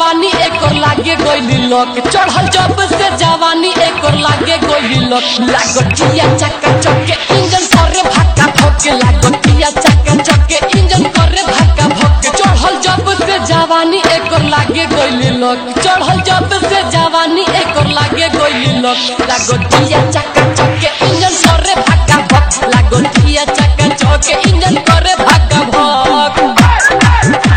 जवानी एकर लागे गोइली लोक चढ़ल जब से जवानी एकर लागे गोइली लोक लागतिया चक्का चक्के इंजन करे भक्का भक्के लागतिया चक्का चक्के इंजन करे भक्का भक्के चढ़ल जब से जवानी एकर लागे गोइली लोक चढ़ल जब से जवानी एकर लागे गोइली लोक लागतिया चक्का चक्के इंजन करे भक्का भक लागतिया चक्का चक्के इंजन करे भक्का भक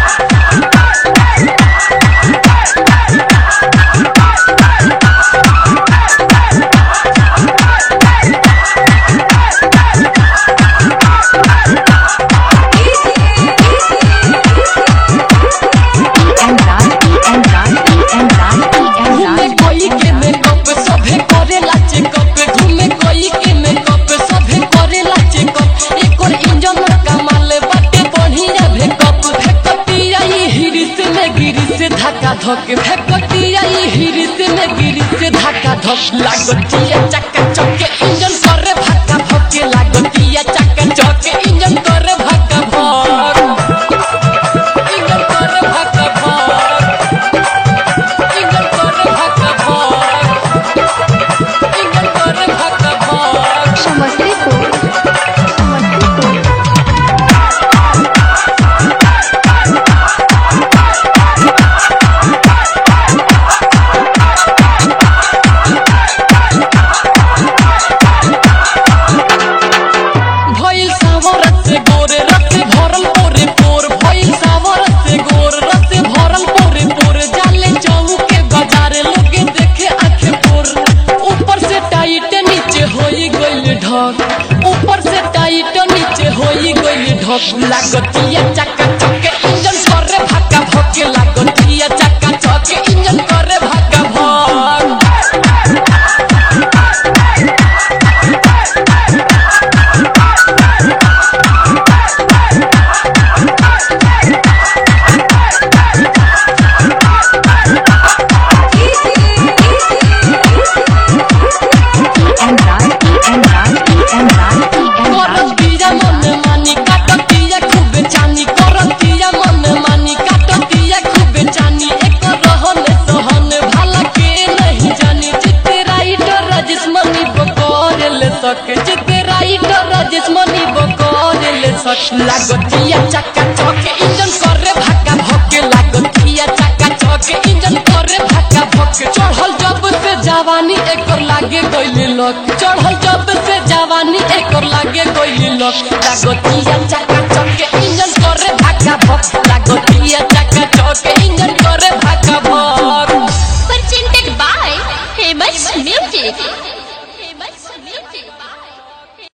घूमे कोई के मेकअप सभे करेला चेकअप घूमे कोई के मेकअप सभे करेला चेकअप एकर इंजन कमाल बाटे बढ़िया भेकअप भेकतिया ई हिरिस में गिरिस धक्का धक भेकतिया ई हिरिस में गिरिस धक्का धक लागतिया चक्का चक्के इंजन करे भक्का भक्के लागतिया चक्का चक्के इंजन करे भक्का भक इंजन करे भक्का भक इंजन करे भक्का भक इंजन करे भक्का भक समस्तीपुर समस्तीपुर भइल सावर से गोर रस भरल पोरे पोर भइल सावर से गोर रस भरल पोरे पोर जाले चौके बाजार लोगे देखे आंखें पोर ऊपर से टाइट नीचे होई गइल ढक ऊपर से टाइट नीचे होई गइल ढक लागतिया चक्का चक्के इंजन करे भक्का भक्के लागतिया चक्का चक्के इंजन करे भक्का भक करतिया मन मानी काटतिया खूबे चानी करतिया मन मानी काटतिया खूबे चानी एक रहन सहन भाला के नहीं जानी चित्ते राइटर राजेश मनी बकर ले सक चित्ते राइटर राजेश मनी बकर ले सक लागतिया चक्का चौके इंजन करे भक्का भक्के लागतिया चक्का चौके इंजन करे भक्का भक्के चढ़ल जब से जवानी एकर लागे गइली लोक चढ़ल जब से जवानी एकर लागे गइली लोक लागतिया चक्का चौके इंजन करे भक्का भक्के